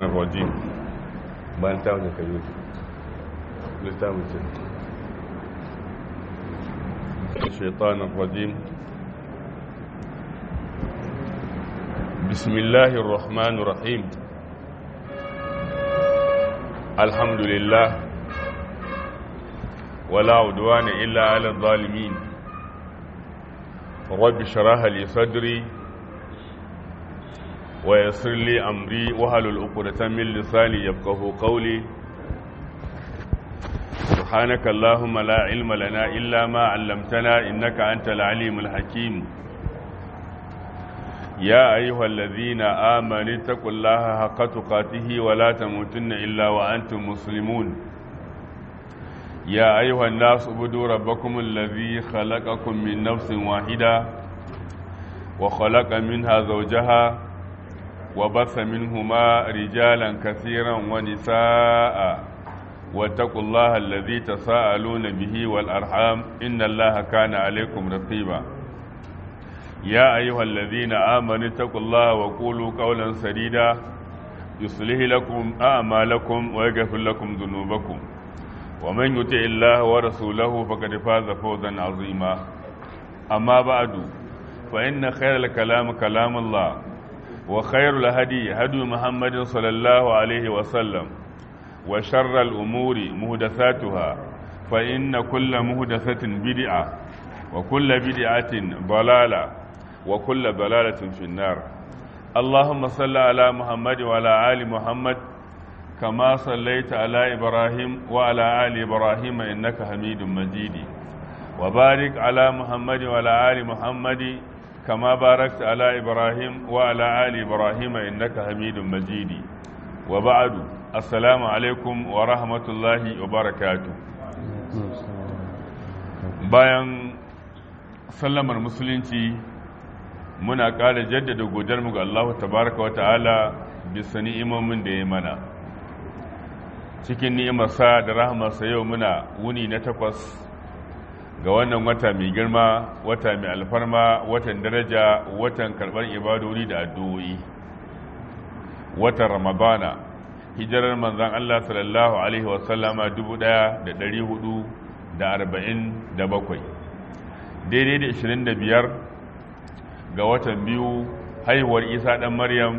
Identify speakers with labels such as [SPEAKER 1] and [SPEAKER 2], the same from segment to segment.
[SPEAKER 1] الرجيم bayan ta wani kayo littafin ce shaitan الرجيم بسم الله الرحمن الرحيم الحمد لله ولا عدوان إلا على الظالمين رب شرح لي صدري ويسر لي أمري وهل الأقدة من لساني يفقه قولي سبحانك اللهم لا علم لنا إلا ما علمتنا إنك أنت العليم الحكيم يا أيها الذين آمنوا اتقوا الله حق تقاته ولا تموتن إلا وأنتم مسلمون يا أيها الناس اعبدوا ربكم الذي خلقكم من نفس واحدة وخلق منها زوجها وبث منهما رجالا كثيرا ونساء واتقوا الله الذي تساءلون به والأرحام إن الله كان عليكم رقيبا يا أيها الذين آمنوا اتقوا الله وقولوا قولا سديدا يصلح لكم أعمالكم ويغفر لكم ذنوبكم ومن يطع الله ورسوله فقد فاز فوزا عظيما أما بعد فإن خير الكلام كلام الله وخير الهدي هدي محمد صلى الله عليه وسلم وشر الأمور مهدثاتها فإن كل مهدثة بدعة وكل بدعة ضلالة وكل ضلالة في النار اللهم صل على محمد وعلى آل محمد كما صليت على إبراهيم وعلى آل إبراهيم إنك حميد مجيد وبارك على محمد وعلى آل محمد كما باركت على إبراهيم وعلى آل إبراهيم إنك حميد مجيد وبعد السلام عليكم ورحمة الله وبركاته bayan sallamar musulunci muna ƙara jaddada godarmu ga Allah tabaraka wa ta'ala bisa ni'imomin da ya mana cikin ni'imarsa da rahamarsa yau muna wuni na takwas ga wannan wata mai girma wata mai alfarma watan daraja watan karɓar ibadori da addu'o'i watan ramadana hijirar manzan Allah sallallahu alaihi wasallama 1447 daidai da 25 ga watan biyu haihuwar isa ɗan maryam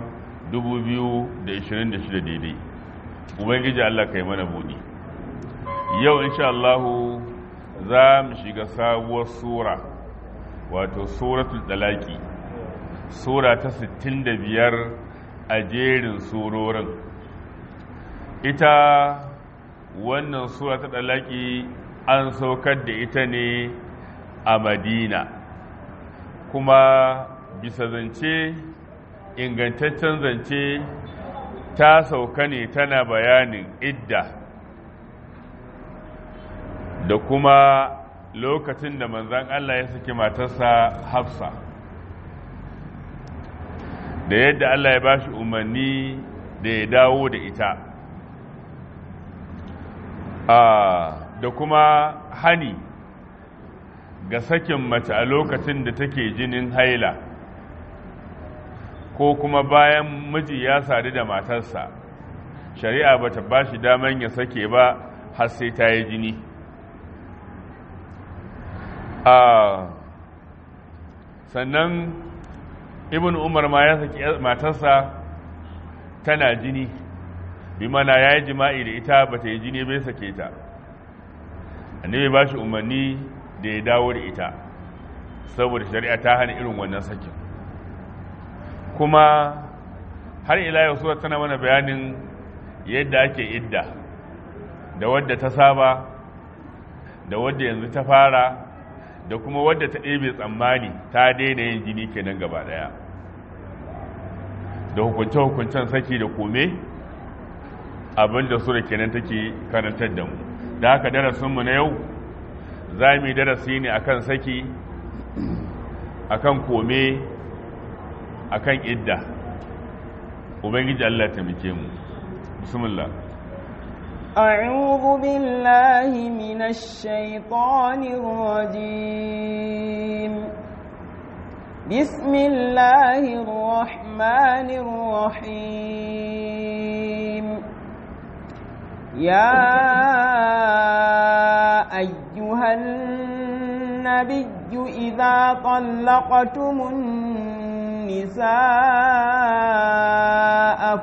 [SPEAKER 1] 2026 daidai ubangiji Allah ka yi mana buɗi yau insha Allahu za mu shiga sabuwar sura wato suratul dalaki sura ta 65 a jerin surorin ita wannan sura ta dalaki an saukar da ita ne a madina kuma bisa zance ingantaccen zance ta sauka ne tana bayanin idda da kuma lokacin da manzan Allah ya saki matarsa hafsa da yadda Allah ya ba shi umarni da ya dawo da ita da kuma hani ga sakin mace a lokacin da take jinin haila ko kuma bayan miji ya sadu da matarsa shari'a bata ba shi daman ya sake ba har sai ta yi jini sannan ibn umar ma ya saki matarsa tana jini bi mana ya yi jima'i da ita ba ta yi jini bai sake ta annabi ba shi umarni da ya dawo da ita saboda shari'a ta hana irin wannan sakin kuma har ila yau sura tana mana bayanin yadda ake idda da wadda ta saba da wadda yanzu ta fara da kuma wadda ta ɗebe tsammani ta daina yin jini kenan gaba ɗaya da hukunce-hukuncen saki da kome abinda sura kenan take karantar da mu da haka darasinmu na yau za mu yi darasi ne akan saki akan kome akan idda ubangiji Allah taimake mu bismillah
[SPEAKER 2] أعوذ بالله من الشيطان الرجيم بسم الله الرحمن الرحيم يا أيها النبي إذا طلقتم النساء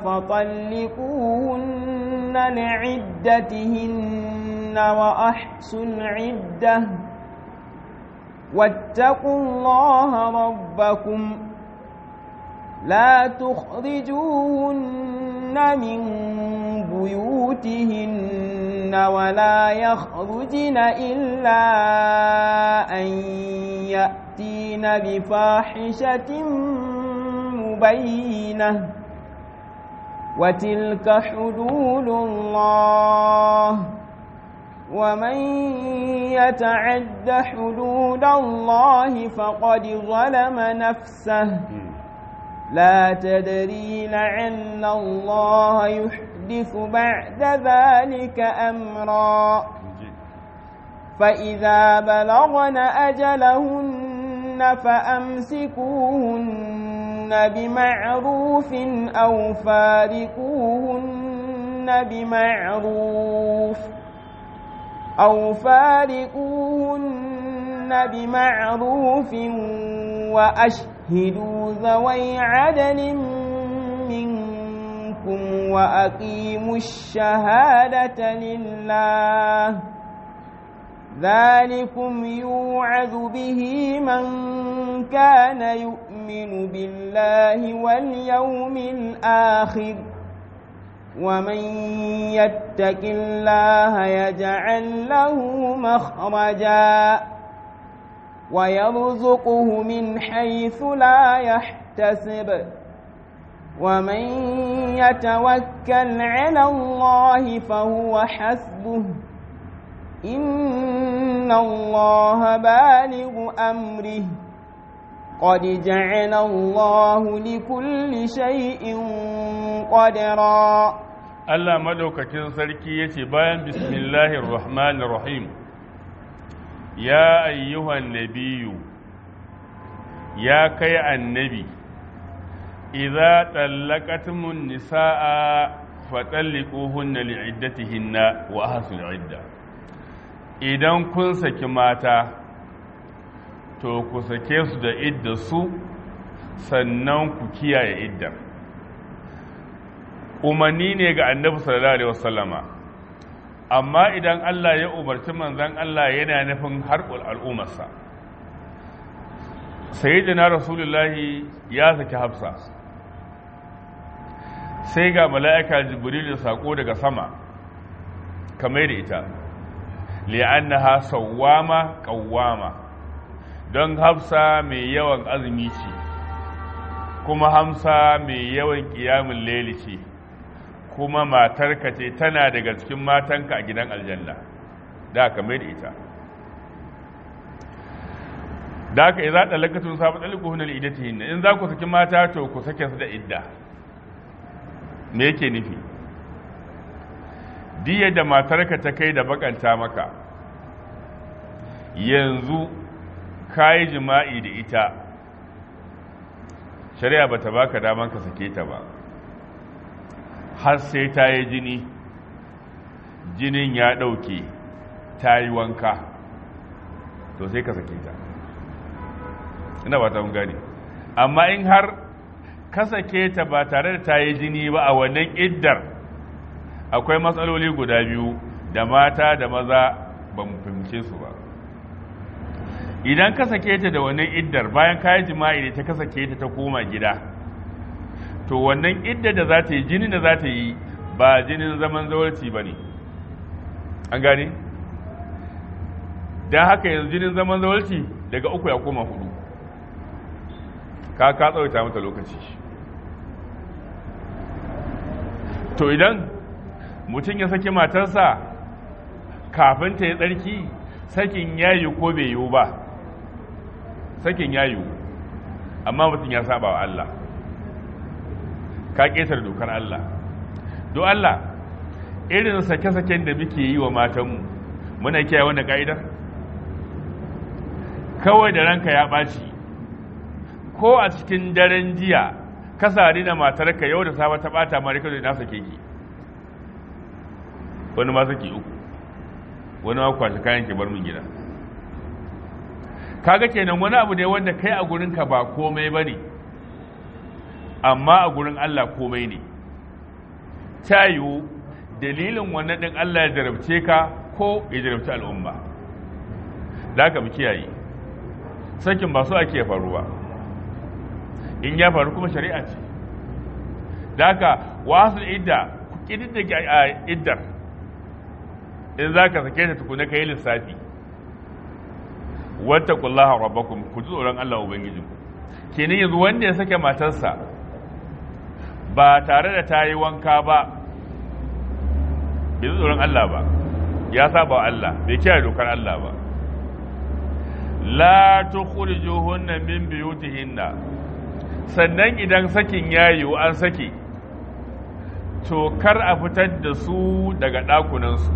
[SPEAKER 2] فطلقوهن لعدتهن وأحسوا العدة واتقوا الله ربكم لا تخرجوهن من بيوتهن ولا يخرجن إلا أن يأتين بفاحشة مبينة وتلك حدود الله ومن يتعد حدود الله فقد ظلم نفسه لا تدري لعل الله يحدث بعد ذلك أمرا فإذا بلغن أجلهن فأمسكوهن بمعروف أو فارقوهن بمعروف أو فارقوهن بمعروف وأشهدوا ذوي عدل منكم وأقيموا الشهادة لله ذلكم يوعظ به من كان يؤمن بالله واليوم الآخر ومن يتق الله يجعل له مخرجا ويرزقه من حيث لا يحتسب ومن يتوكل على الله فهو حسبه إن الله بالغ أمره قد جعل الله لكل شيء قدرا
[SPEAKER 1] Allah madaukakin sarki yace bayan bismillahir rahmanir rahim ya ayyuhan nabiyyu ya kai annabi idza tallaqatumun nisaa fatalliquhunna li'iddatihinna wa ahsul idda idan kun saki mata to ku sake su da idda su sannan ku kiyaye iddar umarni ne ga annabi sallallahu alaihi wasallama amma idan Allah ya umarci manzon Allah yana nufin harkul al'ummarsa sayyidina rasulullahi ya saki hafsa sai ga mala'ika jibril da sako daga sama kamar da ita li'annaha sawwama qawwama don hafsa mai yawan azumi ce kuma hamsa mai yawan ƙiyamun laili ce kuma matarka ce tana daga cikin matanka a gidan aljanna da aka mai da ita da aka iza ɗalakatun sabu ɗaliku hunar idati hinna in za ku saki mata to ku sake su da idda me yake nufi diya da matarka ta kai da bakanta maka yanzu ka yi jima'i da ita shari'a ba ta baka daman ka sake ta ba har sai ta yi jini jinin ya ɗauke ta yi wanka to sai ka sake ta ina ba ta gani amma in har ka sake ta ba tare da ta yi jini ba a wannan iddar akwai matsaloli guda biyu da mata da maza ba mu fahimce su ba idan ka sake ta da wannan iddar bayan ka yi jima'i da ta ka sake ta ta koma gida to wannan idda da za ta yi jini da za ta yi ba jinin zaman zawarci ba ne an gane don haka yanzu jinin zaman zawarci daga uku ya koma hudu ka ka tsawaita mata lokaci to idan mutum ya saki matarsa kafin ta yi tsarki sakin yayi ko bai yiwu ba sakin yayi amma mutum ya saba wa Allah ka ƙetar dokar Allah do Allah irin sake-saken da muke yi wa matanmu muna kiyaye wannan ka'idar kawai da ranka ya ɓaci ko a cikin daren jiya ka sari da matarka yau da safe ta ɓata ma rikado na sake ki wani ma saki uku wani ma kwashi kayan ki bar min gida kaga kenan wani abu ne wanda kai a gurinka ba komai ba ne amma a gurin Allah komai ne ta yiwu dalilin wannan ɗin Allah ya jarabce ka ko ya jarabci al'umma da aka mu kiyaye sakin ba su ake faruwa in ya faru kuma shari'a ce da aka wasu idda ku ƙididdige a iddar in za ka sake ta tukuna ka yi lissafi wata kullaha rabbakum ku ji tsoron Allah ubangijinku kenan yanzu wanda ya sake matarsa ba tare da ta yi wanka ba bai ji tsoron Allah ba ya saba wa Allah bai kiyaye dokar Allah ba la tukhrijuhunna min buyutihinna sannan idan sakin ya yiwu an sake to kar a fitar da su daga ɗakunansu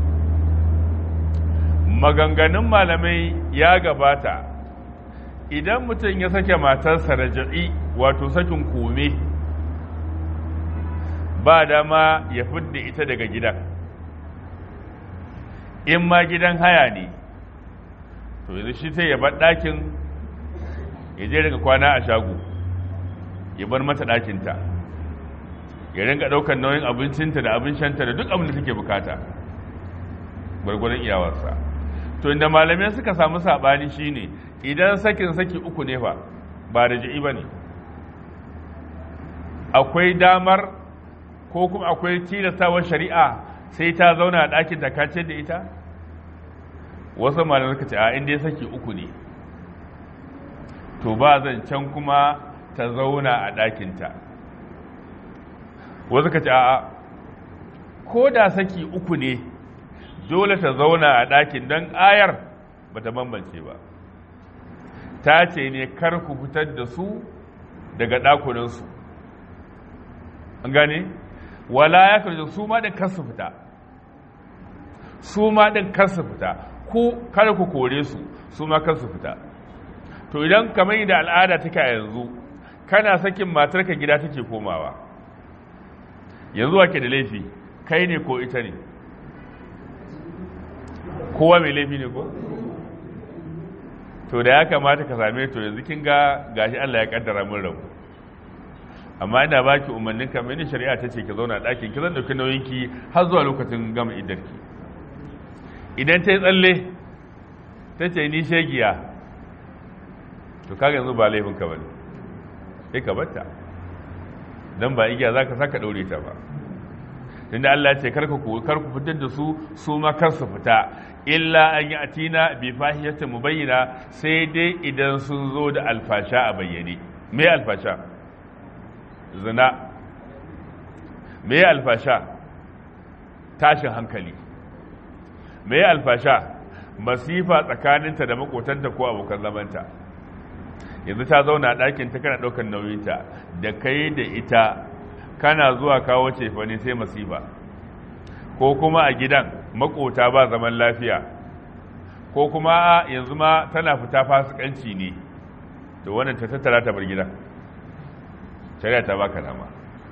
[SPEAKER 1] maganganun malamai ya gabata idan mutum ya sake matarsa raja'i wato sakin kome ba dama ya fidda ita daga gidan in ma gidan haya ne to yanzu shi sai ya bar ɗakin ya je daga kwana a shago ya bar mata ɗakinta ya rinka ɗaukar nauyin abincinta da abin shanta da duk abin da take bukata gwargwadon iyawarsa to inda malamai suka samu saɓani shine idan sakin saki uku ne fa ba da ji'i ba ne akwai damar ko kuma akwai tilastawar shari'a sai ta zauna a ɗakin ta kace da ita wasu malamai suka ce a inda ya saki uku ne to ba zancen kuma ta zauna a ɗakinta wasu ka ce a ko da saki uku ne dole ta zauna a ɗakin don ayar ba ta bambance ba ta ce ne kar ku fitar da su daga ɗakunansu an gane wala ya karje su ma ɗin kar su fita su ma ɗin kar su fita ku kar ku kore su su ma kar su fita to idan kamar da al'ada take a yanzu kana sakin matarka gida take komawa yanzu wake da laifi kai ne ko ita ne kowa mai laifi ne ko to da ya kamata ka same to yanzu kin ga gashi Allah ya kaddara mun rabu amma ina baki umarnin ka mini shari'a ta ce ki zauna ɗakin ki zan dauki nauyin ki har zuwa lokacin gama iddarki idan ta yi tsalle ta ce ni shegiya to kaga yanzu ba laifin ka bane sai ka batta dan ba igiya zaka saka daure ta ba tunda Allah ya ce karka ku kar ku fitar da su su ma kar su fita illa an yi atina bi fahiyatin mubayyana sai dai idan sun zo da alfasha a bayyane me alfasha zina me alfasha tashin hankali me alfasha masifa tsakaninta da makotanta ko abokan zamanta yanzu ta zauna a ɗakin ta kana ɗaukar nauyinta da kai da ita kana zuwa kawo cefane sai masifa ko kuma a gidan makota ba zaman lafiya ko kuma yanzu ma tana fita fasikanci ne to wannan ta tattara ta bar gidan shari'a ta baka dama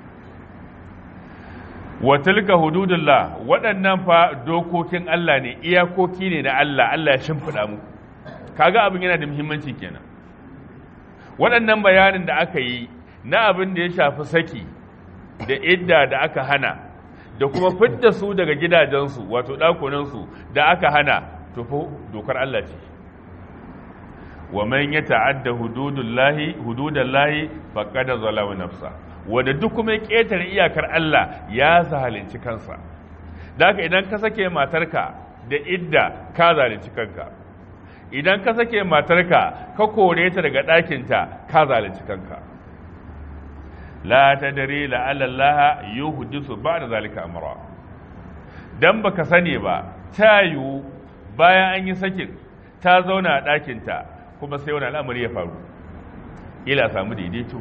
[SPEAKER 1] wa tilka hududullah waɗannan fa dokokin Allah ne iyakoki ne na Allah Allah ya shimfiɗa mu kaga abin yana da muhimmanci kenan waɗannan bayanin da aka yi na abin da ya shafi saki da idda da aka hana da kuma fidda su daga gidajensu wato ɗakunansu da aka hana tufo dokar Allah ce wa man ya ta'adda hududullahi hududallahi faqad zalama nafsa wanda duk kuma ya ƙetare iyakar Allah ya zalunci kansa da haka idan ka sake matarka da idda ka zalunci kanka idan ka sake matarka ka kore ta daga ɗakinta ka zalunci kanka la ta dare la'alallaha yi hudisu ba da zalika amara don baka sani ba ta yiwu bayan an yi sakin ta zauna a ɗakinta kuma sai wani al'amari ya faru ila samu daidaito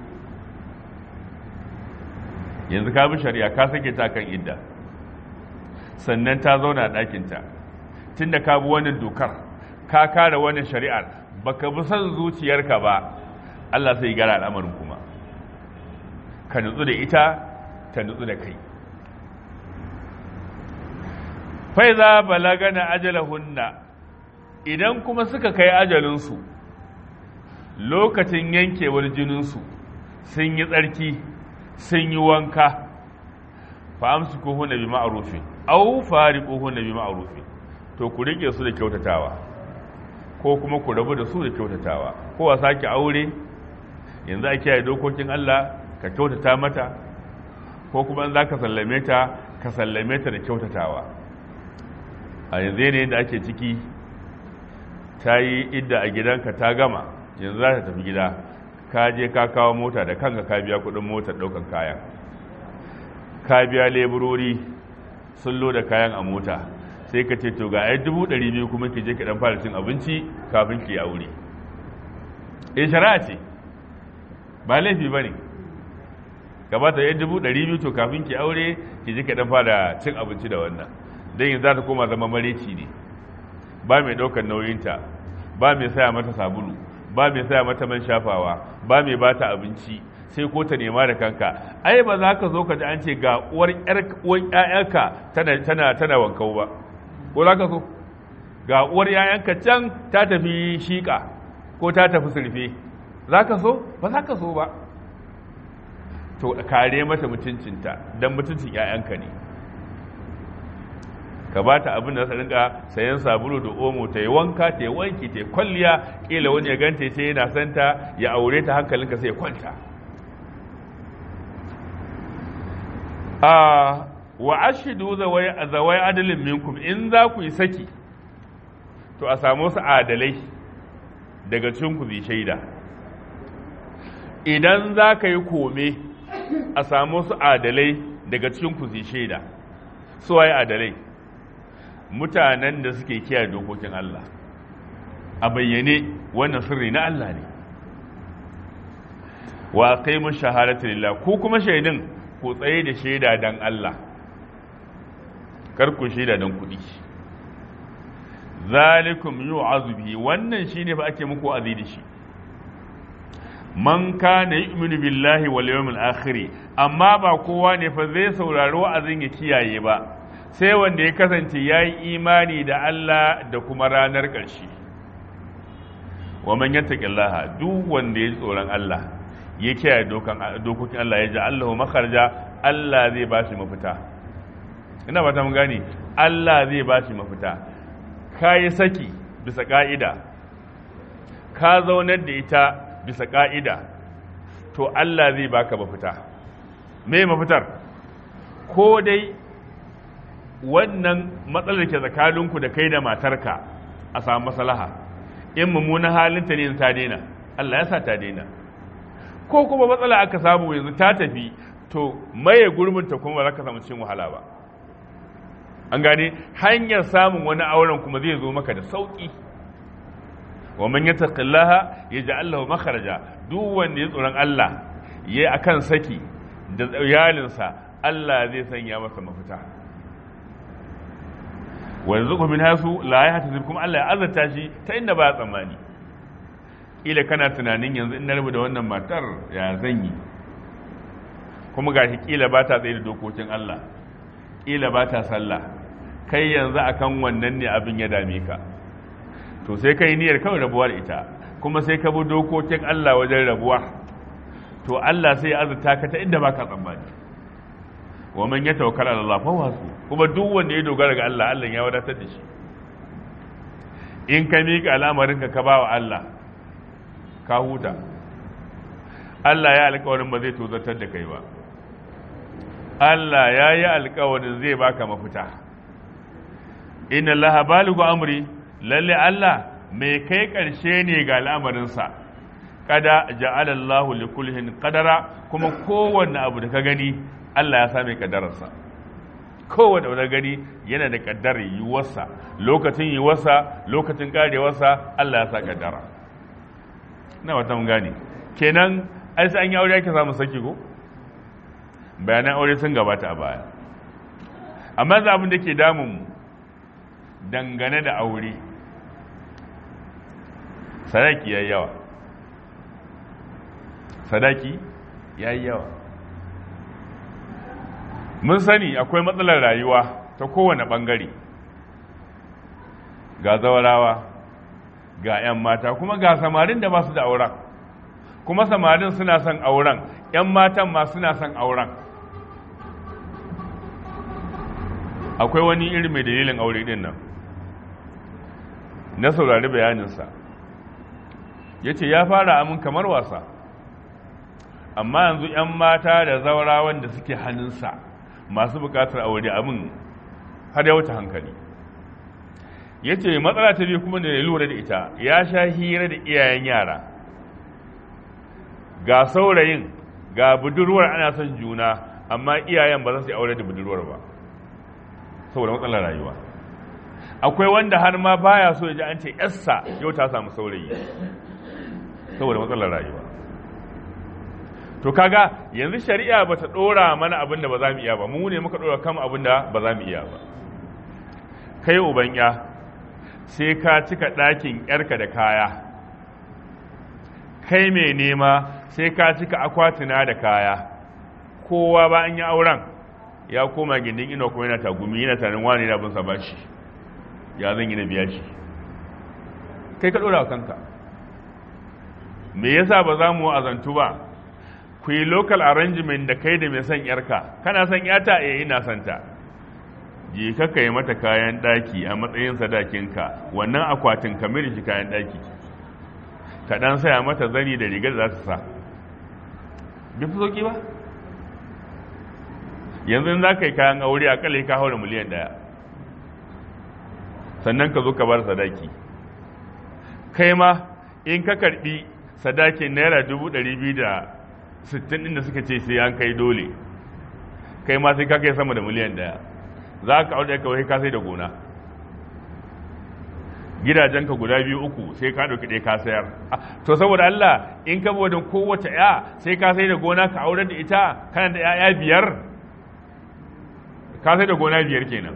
[SPEAKER 1] yanzu ka bi shari'a ka sake ta kan idda sannan ta zauna a ɗakinta tun da ka bi wannan dokar ka kare wannan shari'ar baka bi son zuciyarka ba Allah sai gara al'amarin kuma ka nutsu da ita ta nutsu da kai faiza balagana ajalahunna idan kuma suka kai ajalinsu lokacin yankewar jininsu sun yi tsarki sun yi wanka fa amsu ko hunna bi ma'rufin aw fariqu hunna bi ma'rufin to ku rike su da kyautatawa ko kuma ku rabu da su da kyautatawa ko a sake aure yanzu a kiyaye dokokin Allah ka kyautata mata ko kuma in za ka sallame ta ka sallame ta da kyautatawa a yanzu yanayin da ake ciki ta yi idda a gidanka ta gama yanzu za ta tafi gida ka je ka kawo mota da kanka ka biya kudin motar daukan kayan ka biya leburori sun loda kayan a mota sai ka ce to ga ai dubu ɗari biyu kuma ki je ki dan fara cin abinci kafin ki aure in shari'a ce ba laifi ba ne gabata ya dubu ɗari biyu to kafin ki aure ki je ki dan fara cin abinci da wannan don yanzu za ta koma zama mareci ne ba mai ɗaukar nauyinta ba mai saya mata sabulu ba mai saya mata man shafawa ba mai ba ta abinci sai ko ta nema da kanka ai ba za ka zo ka ji an ce ga uwar ƴaƴanka tana tana tana wankau ba ko za ka so ga uwar ƴaƴanka can ta tafi shiƙa ko ta tafi surfe za ka so ba za ka so ba to kare mata mutuncinta don mutuncin ƴaƴanka ne ka ba ta abin da za rinka sayan sabulu da omo ta yi wanka ta yi wanki ta yi kwalliya kila wani ya ganta ce yana santa ya aure ta hankalinka sai ya kwanta a wa ashidu zawai zawai adalin minkum in za ku yi saki to a samu su adalai daga cikin ku zai shaida idan za ka yi kome a samu su adalai daga cikin ku zai shaida su waye adalai mutanen da suke kiyaye dokokin Allah a bayyane wannan sirri na Allah ne wa qaimu shahadatu lillah ku kuma shaidin ku tsaye da shaida dan Allah kar ku shaida dan kuɗi zalikum yu'azu bihi wannan shine fa ake muku azi da shi man kana yu'minu billahi wal yawmil akhir amma ba kowa ne fa zai saurari wa'azin ya kiyaye ba sai wanda ya kasance ya yi imani da Allah da kuma ranar ƙarshe wa man yattaqillaha duk wanda ya ji tsoron Allah ya kiyaye dokokin Allah ya ji Allahu makarja Allah zai ba shi mafita ina ba ta mun gane Allah zai ba shi mafita ka yi saki bisa ka'ida ka zaunar da ita bisa ka'ida to Allah zai baka mafita me mafitar ko dai wannan matsalar ke tsakaninku da kai da matarka a samu maslaha in mummunan halinta ne ta daina Allah ya sa ta daina ko kuma matsala aka samu yanzu ta tafi to maye gurbinta kuma ba za ka samu cin wahala ba an gane hanyar samun wani auren kuma zai zo maka da sauki wa man yattaqillaha yaj'al lahu makhraja duk wanda ya tsoron Allah yayi akan saki da iyalinsa Allah zai sanya masa mafita wanzu min hasu la ya hata kuma Allah ya azarta shi ta inda ba tsammani ila kana tunanin yanzu in na rabu da wannan matar ya zan yi kuma gashi kila ba ta tsaye da dokokin Allah kila ba ta sallah kai yanzu akan wannan ne abin ya dame ka to sai kai niyyar kawai rabuwa da ita kuma sai ka bi dokokin Allah wajen rabuwa to Allah sai ya azurta ka ta inda baka tsammani wa man yatawakkal ala Allah fa wasu kuma duk wanda ya dogara ga Allah Allah ya wadatar da shi in ka miƙa al'amarin ka ba wa Allah ka huta Allah ya alƙawarin ba zai tozartar da kai ba Allah ya yi alƙawarin zai baka mafita inna Allah baligu amri lalle Allah mai kai ƙarshe ne ga al'amarinsa kada ja'ala Allah li kullihin qadara kuma kowanne abu da ka gani Allah ya same kaddararsa kowanne abu da gani yana da kaddar yiwuwarsa lokacin yiwuwarsa lokacin karewarsa Allah ya sa kaddara na wata mun gane kenan ai sai an yi aure ake samu saki ko bayanan aure sun gabata a baya amma za abin da ke damun mu dangane da aure sadaki ya yawa sadaki ya yawa mun sani akwai matsalar rayuwa ta kowane ɓangare ga zawarawa ga 'yan mata kuma ga samarin da ba su da auren kuma samarin suna son auren 'yan matan ma suna son auren akwai wani iri mai dalilin aure din nan na saurari bayaninsa ya ce ya fara amin kamar wasa amma yanzu 'yan mata da zaurawan da suke hannunsa masu bukatar aure abin har ya wuce hankali ya ce matsala ta biyu kuma da ya lura da ita ya sha hira da iyayen yara ga saurayin ga budurwar ana son juna amma iyayen ba za su yi aure da budurwar ba saboda matsalar rayuwa akwai wanda har ma baya so ya ji an ce yassa yau ta samu saurayi saboda matsalar rayuwa to kaga yanzu shari'a ba ta dora mana abin da ba za mu iya ba mu ne muka dora kama abin da ba za mu iya ba kai uban ya sai ka cika ɗakin yarka da kaya kai mai nema sai ka cika akwatuna da kaya kowa ba an yi auren ya koma gindin ina kuma yana tagumi yana tarin wani na binsa ba shi ya zan yi na biya shi kai ka ɗora kanka me yasa ba za mu azantu ba ku yi local arrangement da kai da mai son yarka kana son yata eh ina son ta je ka kai mata kayan daki a matsayin sadakinka wannan akwatin ka mai shi kayan daki ka dan saya mata zani da rigar da za ta sa bi fi sauki ba yanzu za ka yi kayan aure a kalai ka haura miliyan daya sannan ka zo ka bar sadaki kai ma in ka karbi sadakin naira dubu ɗari biyu da sittin ɗin da suka ce sai an kai dole kai ma sai ka kai sama da miliyan daya za ka aure kawai ka sai da gona gidajenka guda biyu uku sai ka ɗauki ɗaya ka sayar to saboda Allah in ka bude kowace ya sai ka sai da gona ka aure da ita kana da ya'ya biyar ka sai da gona biyar kenan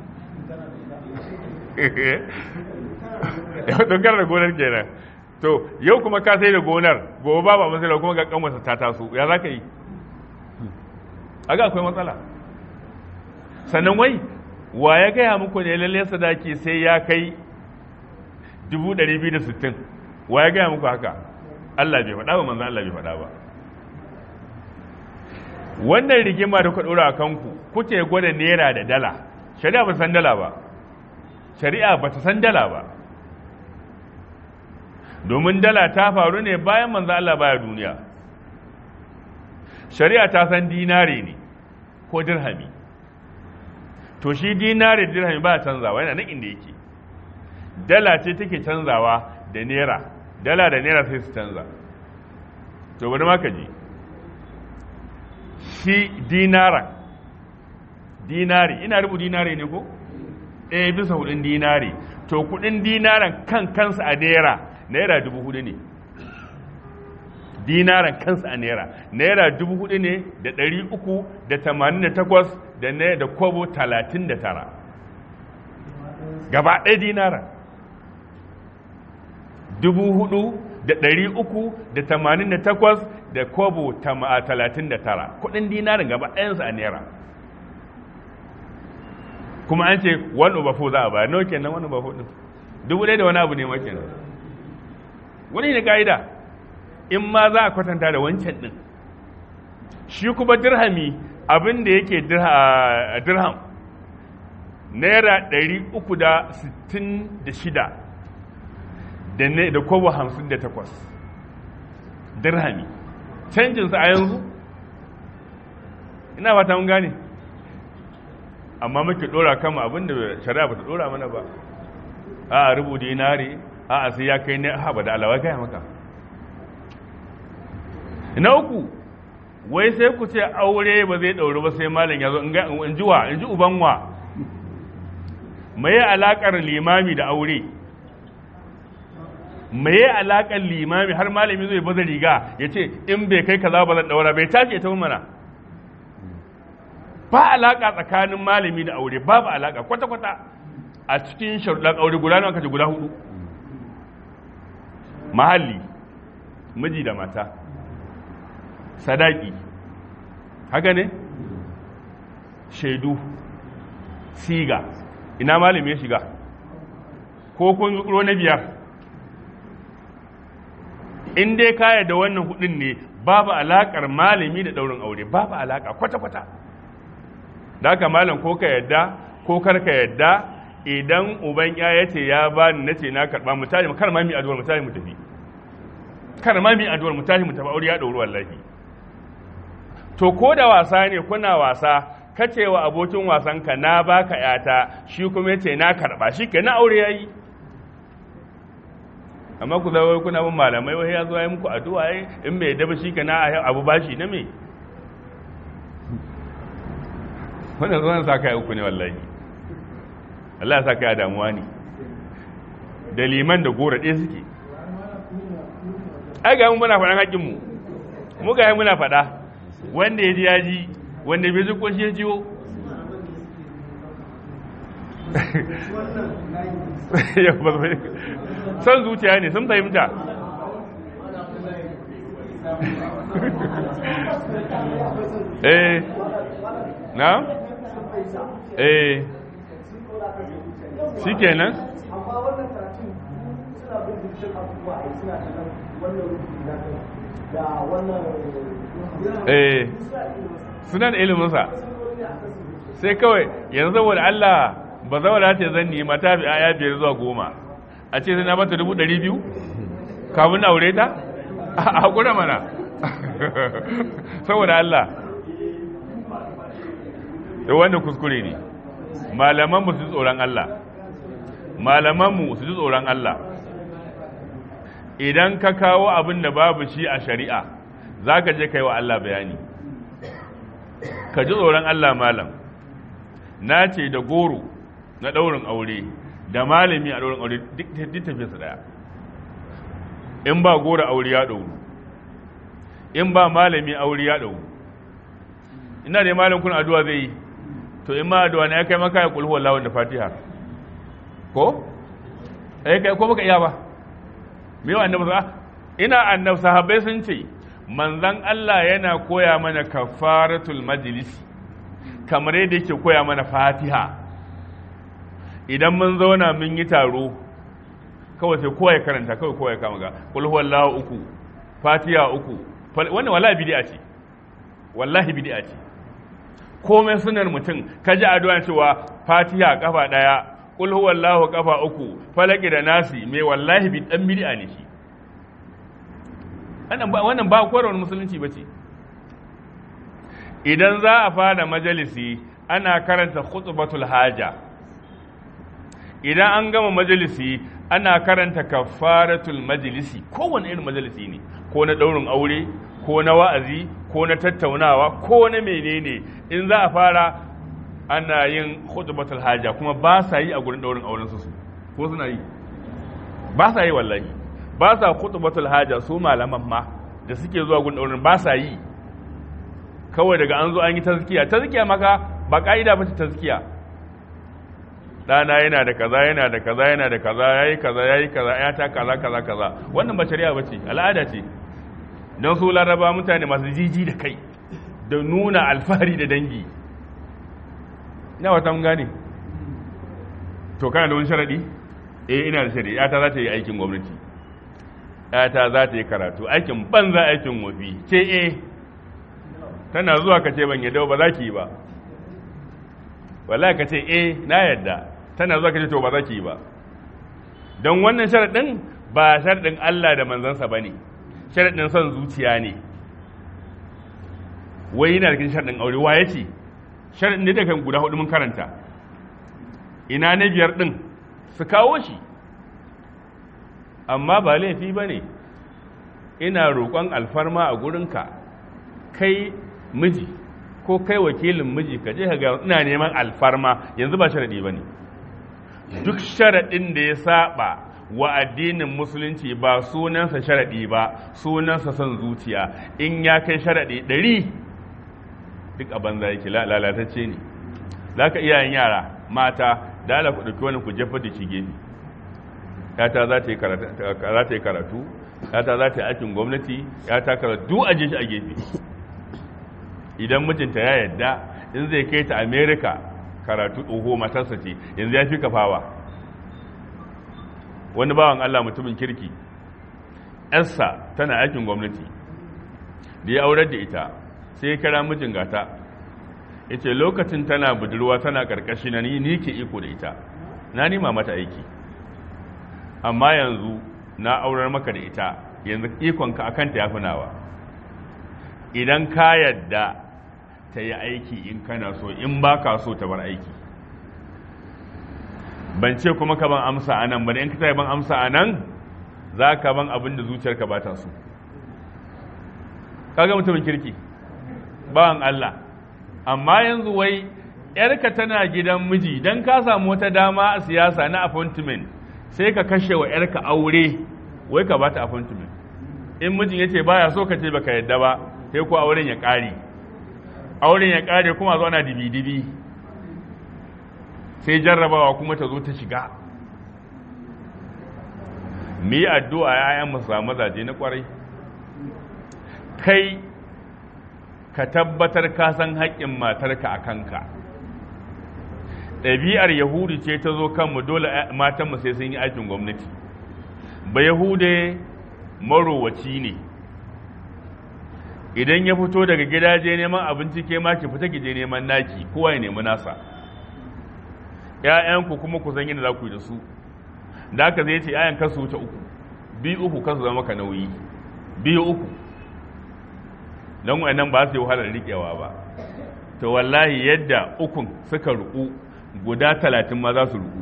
[SPEAKER 1] don kana da gonar kenan to yau kuma ka sai da gonar gobe ba ba masala kuma ga kanwarsa ta taso ya za ka yi aga akwai matsala sannan wai wa ya gaya muku ne lalle sadaki sai ya kai 260 wa ya gaya muku haka Allah bai faɗa ba manzan Allah bai faɗa ba wannan rigima da ku ɗora a kanku kuke gwada naira da dala shari'a ba san dala ba shari'a ba ta san dala ba domin dala ta faru ne bayan manzan Allah baya duniya shari'a ta san dinare ne ko dirhami to shi dinare dirhami ba canzawa yana nan inda yake dala ce take canzawa da naira dala da naira sai su canza to bari ma ka ji shi dinara dinari ina rubu dinari ne ko ɗaya bisa hudun dinari to kudin dinaran kan kansa a naira naira dubu hudu ne dinaran kansa a naira naira dubu hudu ne da ɗari uku da tamanin da takwas da na da kobo talatin da tara gaba ɗaya dinaran dubu hudu da ɗari uku da tamanin da takwas da kobo talatin da tara kudin dinarin gaba ɗayansa a naira kuma an ce one over four za a bayar nawa kenan one over four ɗin dubu ɗaya da wani abu ne ma kenan wani ne ka'ida in ma za a kwatanta da wancan ɗin shi kuma dirhami abin da yake dirham naira ɗari uku da sittin da shida da kobo hamsin da takwas dirhami canjinsa a yanzu ina fata mun gane amma muke dora kama abinda shari'a ba ta dora mana ba a rubu dinari a sai ya kai ne haɓa da alawa gaya maka na uku wai sai ku ce aure ba zai ɗauri ba sai malin ya zo in ji wa in ji ubanwa mai alaƙar limami da aure me ya alaƙar limami har malami zai baza riga ya ce in bai kai kaza ba zan daura bai tashi ta mana ba alaƙa tsakanin malami da aure babu alaƙa kwata-kwata a cikin sharuɗan aure guda nawa kace guda hudu mahalli miji da mata sadaki haka ne shaidu siga ina malami ya shiga ko kun zuƙuro na biyar in dai kaya da wannan hudun ne babu alaƙar malami da ɗaurin aure babu alaƙa kwata-kwata da haka malam ko ka yadda ko kar ka yadda idan uban ya ce ya ba ni na ce na karɓa mu tashi kar ma mi addu'ar mu tashi mu tafi kar ma mi addu'ar mu tashi mu tafi aure ya ɗauri wallahi to ko da wasa ne kuna wasa kace wa abokin wasanka na baka yata shi kuma yace na karba shi ke na aure yayi amma ku zai kuna bin malamai wai ya zo ya muku addu'a ai in bai daba shi ke na abu bashi na me wannan zuwan sa kai uku ne wallahi Allah ya sa kai damuwa ne da liman da gora ɗaya suke ai ga mun muna faɗan haƙƙin mu mu ga muna faɗa wanda ya ji ya ji wanda bai zuko shi ya jiwo son zuciya ne sun fahimta eh na eh shi kenan eh suna da iliminsa sai kawai yanzu saboda Allah ba zaura ce zan nima ta fi aya biyar zuwa goma a ce na mata dubu ɗari biyu kafin aure ta a haƙura mana saboda Allah da wannan kuskure ne malamanmu su ji tsoron Allah malamanmu su ji tsoron Allah idan ka kawo abin da babu shi a shari'a za ka je ka yi wa Allah bayani ka ji tsoron Allah malam na ce da goro na ɗaurin aure da malami a ɗaurin aure duk tafiye su ɗaya in ba goro aure ya ɗauru in ba malami aure ya ɗauru ina da malam kun addu'a zai yi to in ma addu'a ne ya kai maka ya kulhu wallahi da fatiha ko eh kai ko baka iya ba me yawa annabi sa ina annabi sahabbai sun ce manzon Allah yana koya mana kafaratul majlis kamar yadda yake koya mana fatiha idan mun zauna mun yi taro kawai sai kowa ya karanta kawai kowa ya kama ga kul huwallahu uku fatiha uku wannan wallahi bid'a ce wallahi bid'a ce komai sunar mutum kaji addu'a cewa fatiha kafa daya kul huwallahu kafa uku falaki da nasi mai wallahi bi dan bid'a ne shi wannan ba koyarwar musulunci ba ce idan za a fara majalisi ana karanta khutbatul haja idan an gama majalisi ana karanta kafaratul majalisi kowane irin majalisi ne ko na daurin aure ko na wa'azi ko na tattaunawa ko na menene in za a fara ana yin khutbatul haja kuma ba sa yi a gurin daurin auren su ko suna yi ba sa yi wallahi ba sa khutbatul haja su malaman ma da suke zuwa gun daurin ba sa yi kawai daga an zo an yi tazkiya tazkiya maka ba ka'ida ba ce tazkiya ɗana yana da kaza yana da kaza yana da kaza yayi kaza yayi kaza ya ta kaza kaza kaza wannan ba shari'a bace al'ada ce don su laraba mutane masu jiji da kai da nuna alfahari da dangi ina wata mun gane to kana da wani sharadi eh ina da sharadi ta za ta yi aikin gwamnati ta za ta yi karatu aikin banza aikin wafi ce eh tana zuwa ka ce ban yadda ba za ki yi ba wallahi ka ce eh na yadda tana zuwa ka ce to ba za ki yi ba don wannan sharaɗin ba sharaɗin Allah da manzansa ba ne sharaɗin son zuciya ne wai yana da sharaɗin aure wa ya ce sharaɗin ne daga guda hudu mun karanta ina na biyar ɗin su kawo shi amma ba laifi ba ne ina roƙon alfarma a gurinka kai miji ko kai wakilin miji ka je ka ga ina neman alfarma yanzu ba sharaɗi ba ne duk sharaɗin da ya saba wa addinin musulunci ba sunansa sharaɗi ba sunansa son zuciya in ya kai sharaɗi ɗari duk a banza yake lalatacce ne za ka iyayen yara mata da ala ku ɗauki wani ku jefa da shi gefe yata za ta yi karatu yata za ta yi aikin gwamnati yata karatu a je shi a gefe idan mijinta ya yadda in zai kai ta america karatu tsoho matarsa ce yanzu ya fi kafawa wani bawan Allah mutumin kirki yarsa tana aikin gwamnati da ya aurar da ita sai ya kira mijin gata ya ce lokacin tana budurwa tana karkashi na ni ke iko da ita na nima mata aiki amma yanzu na aurar maka da ita yanzu ikonka a kanta ya fi nawa idan ka yadda ta yi aiki in kana so in ba ka so ta bar aiki ban ce kuma ka ban amsa a nan ba da in ka ta ban amsa a nan za ka ban abin da zuciyarka ba ta so kaga mutumin kirki bawan Allah amma yanzu wai yarka tana gidan miji don ka samu wata dama a siyasa na appointment sai ka kashe wa yarka aure wai ka bata appointment in mijin ya ce baya so ka ce baka yadda ba sai ko auren ya ƙare auren ya ƙare kuma zo na dibi-dibi sai jarrabawa kuma ta zo ta shiga mu yi addu'a ‘ya'yan mu samu mazaje na ƙwarai kai ka tabbatar ka san haƙƙin matarka a kanka ɗabi'ar yahudi ce ta zo kanmu dole matanmu sai sun yi aikin gwamnati ba yahude marowaci ne idan ya fito daga gidaje neman abinci ke ma ki fita ki je neman naki kowa ya nemi nasa ‘ya'yanku kuma ku san yadda za ku yi da su da aka zai ce ‘ya'yan kasu wuce uku biyu uku kasu zama ka nauyi biyu uku don wannan ba su yi wahalar riƙewa ba to wallahi yadda ukun suka ruku guda talatin ma za su ruku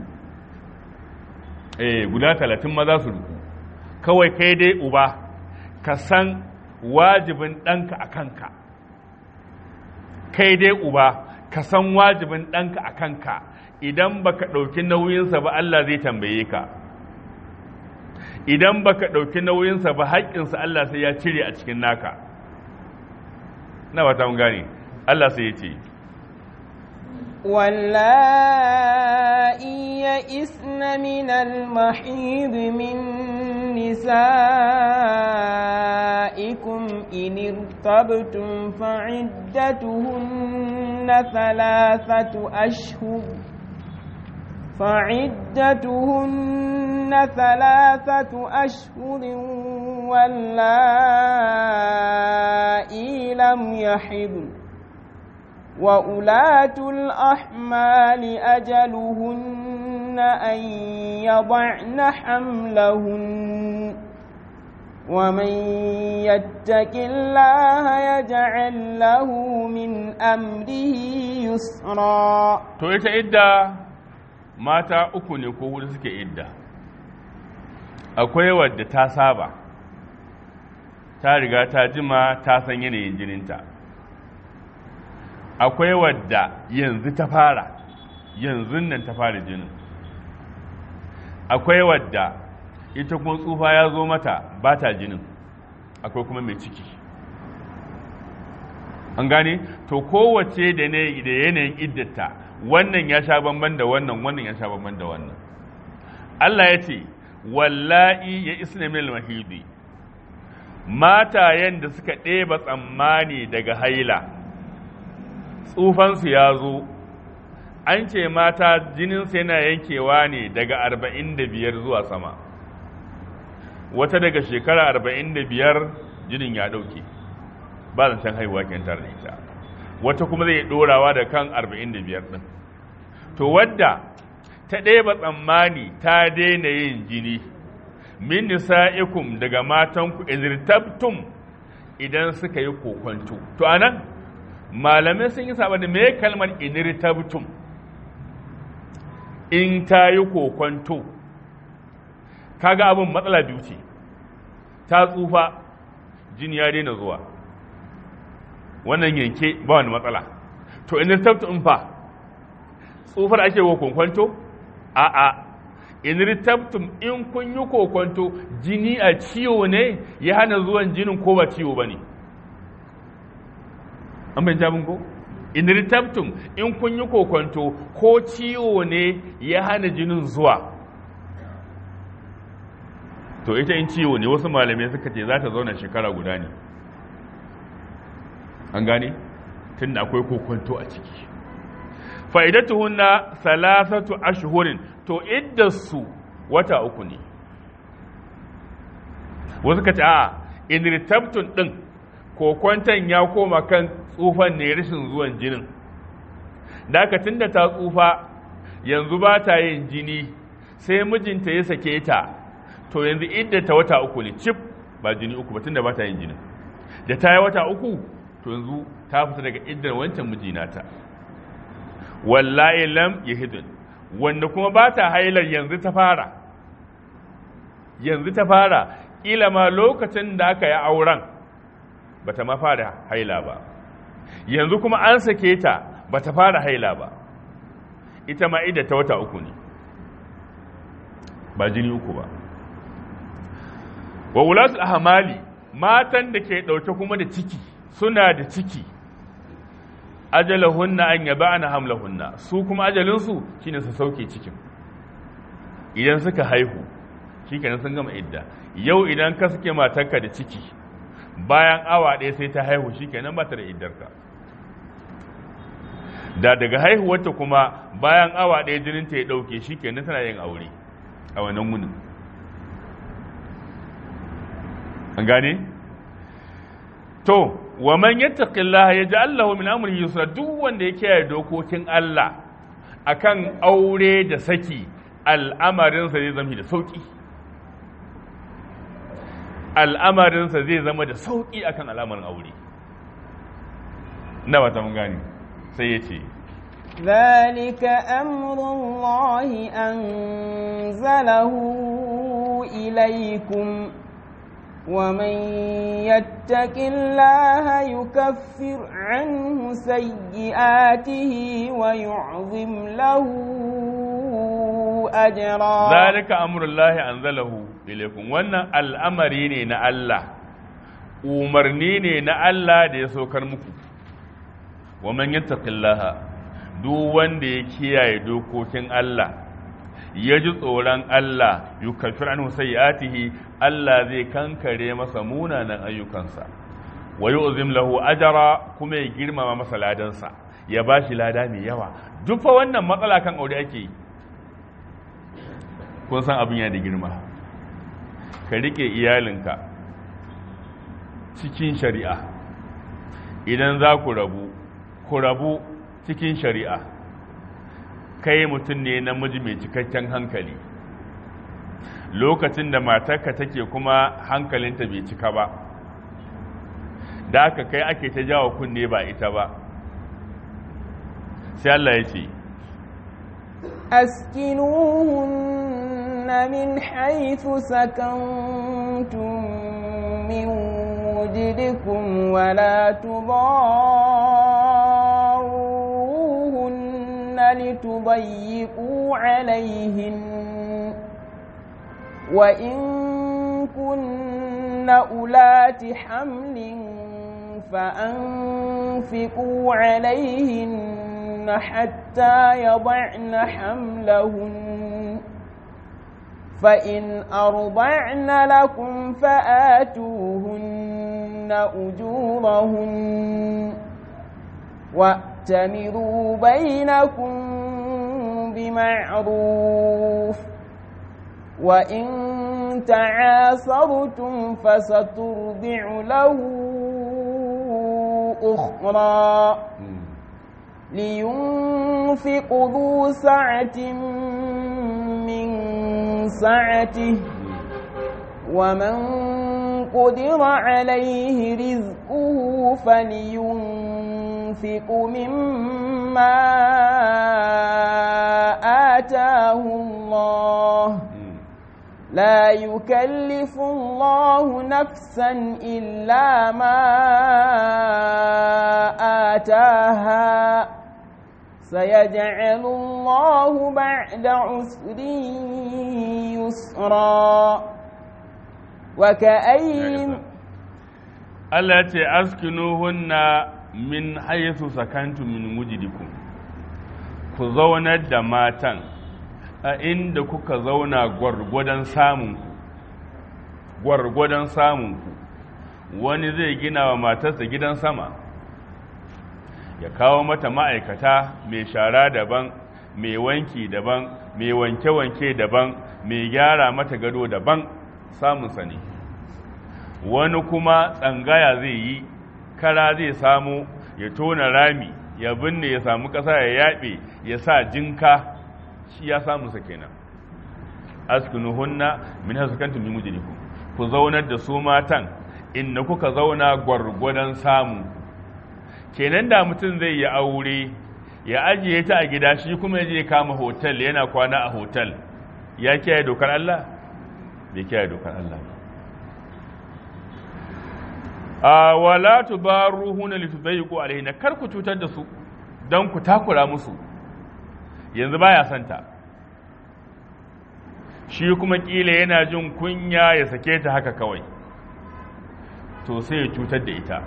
[SPEAKER 1] eh guda talatin ma za su ruku kawai kai dai uba ka san wajibin ɗanka a kanka kai dai uba ka san wajibin ɗanka a kanka idan baka ɗauki nauyinsa ba Allah zai tambaye ka idan baka ɗauki nauyinsa ba haƙƙinsa Allah sai ya cire a cikin naka na ba ta mun gane Allah sai ya ce
[SPEAKER 2] واللائي يئسن من المحيض من نسائكم إن ارتبتم فعدتهن ثلاثة أشهر فعدتهن ثلاثة أشهر واللائي لم يحضن وأولاة الأحمال أجلهن أن يضعن حملهن ومن يتق الله يجعل له من أمره يسرا
[SPEAKER 1] to ita idda mata uku ne ko hudu suke idda akwai wadda ta saba ta riga ta jima ta san yanayin jininta akwai wadda yanzu ta fara yanzu nan ta fara jinin akwai wadda ita kuma tsufa ya zo mata ba ta jinin akwai kuma mai ciki an gane to kowace da ne da yanayin iddata wannan ya sha bamban da wannan wannan ya sha bamban da wannan Allah ya ce wallahi ya isna min mahidi matayen da suka ɗeba tsammani daga haila tsufansu ya zo an ce mata jininsu yana yankewa ne daga arba'in da biyar zuwa sama wata daga shekara arba'in da biyar jinin ya ɗauke ba zancen haihuwa kyantar da ita wata kuma zai ɗorawa da kan arba'in da biyar ɗin to wadda ta ɗeba tsammani ta daina yin jini min nisa'ikum daga matanku izirtabtum idan suka yi kokonto to anan malamai sun yi saba da me kalmar inirtabtum in ta yi kokonto kaga abin matsala biyu ce ta tsufa jini ya daina zuwa wannan yanke ba wani matsala to inirtabtum fa tsufar ake wa kokonto a'a in ritabtum in kun yi kokonto jini a ciwo ne ya hana zuwan jinin ko ba ciwo ba ne an bai jabin ko in ritabtum in kun yi kokonto ko ciwo ne ya hana jinin zuwa to ita in ciwo ne wasu malamai suka ce za ta zauna shekara guda ne an gane tun da akwai kokonto a ciki fa'idatuhunna salasatu ashhurin to iddarsu wata uku ne wasu ka ce a inirtabtun ɗin kokwanton ya koma kan tsufan ne rashin zuwan jinin da aka tunda ta tsufa yanzu ba ta yin jini sai mijinta ya sake ta to yanzu idda ta wata uku ne cif ba jini uku ba tunda ba ta yin jinin da ta yi wata uku to yanzu ta fita daga iddar wancan mijinata wallahi lam yahidun wanda kuma ba ta hailar yanzu ta fara yanzu ta fara kila ma lokacin da aka yi auren ba ta ma fara haila ba yanzu kuma an sake ta ba ta fara haila ba ita ma idda ta wata uku ne ba jini uku ba wa wulatul ahmali matan da ke ɗauke kuma da ciki suna da ciki ajalahunna an yaba ana hamlahunna su kuma ajalinsu shine su sauke cikin idan suka haihu shikenan sun gama idda yau idan ka suke matarka da ciki bayan awa ɗaya sai ta haihu shikenan ba ta da iddarka da daga haihuwarta kuma bayan awa ɗaya jininta ya ɗauke shikenan tana yin aure a wannan wunin an gane to wa man yattaqillaha yaj'al lahu min amrihi yusra duk wanda ya kiyaye dokokin Allah akan aure da saki al'amarin sa zai zama da sauki al'amarin sa zai zama da sauki akan al'amarin aure na wata mun gane sai ya ce
[SPEAKER 2] ذلك أمر الله أنزله إليكم ومن يتق الله يكفر عنه سيئاته ويعظم له أجرا
[SPEAKER 1] ذلك أمر الله أنزله إليكم wannan al'amari ne na Allah umarni ne na Allah da ya saukar muku wa man yattaqillaha duk wanda ya kiyaye dokokin Allah ya ji tsoron Allah yukaffir anhu sayyi'atihi Allah zai kankare masa munanan ayyukansa wa yu'zim lahu ajra kuma ya girmama masa ladansa ya bashi lada mai yawa duk fa wannan matsala kan aure ake yi kun san abin yana da girma ka rike iyalinka cikin shari'a idan za ku rabu ku rabu cikin shari'a kai mutum ne namiji mai cikakken hankali lokacin da matarka take kuma hankalinta bai cika ba da aka kai ake ta jawo kunne ba ita ba sai Allah ya ce
[SPEAKER 2] أسكنوهن من حيث سكنتم من وجدكم ولا تضاروهن لتضيقوا عليهن وإن كن أولات حمل فأنفقوا عليهن حتى يضعن حملهن فإن أرضعن لكم فآتوهن أجورهن وأتمروا بينكم بمعروف وإن تعاصرتم فسترضع له أخرى لينفق ذو سعة من سعته ومن قدر عليه رزقه فلينفق مما آتاه الله لا يكلف الله نفسا إلا ما آتاها سيجعل الله بعد عسر يسرا وكأي
[SPEAKER 1] Allah ce askinuhunna min haythu sakantu min wujidikum ku zaunar da matan a inda kuka zauna gwargwadon samunku gwargwadon samunku wani zai gina wa matarsa gidan sama ya kawo mata ma'aikata mai shara daban mai wanki daban mai wanke-wanke daban mai gyara mata gado daban samunsa ne wani kuma tsangaya zai yi kara zai samu ya tona rami ya binne ya samu ƙasa ya yaɓe ya sa jinka shi ya samu sa kenan askinuhunna min hasukantum min mujrikum ku zaunar da su matan inda kuka zauna gwargwadon samu kenan da mutum zai yi aure ya ajiye ta a gida shi kuma ya je kama hotel yana kwana a hotel ya kiyaye dokar Allah bai kiyaye dokar Allah a wala tubaruhuna litudayyiqu alaihinna kar ku cutar da su dan ku takura musu yanzu baya santa shi kuma kila yana jin kunya ya sake ta haka kawai to sai ya cutar da ita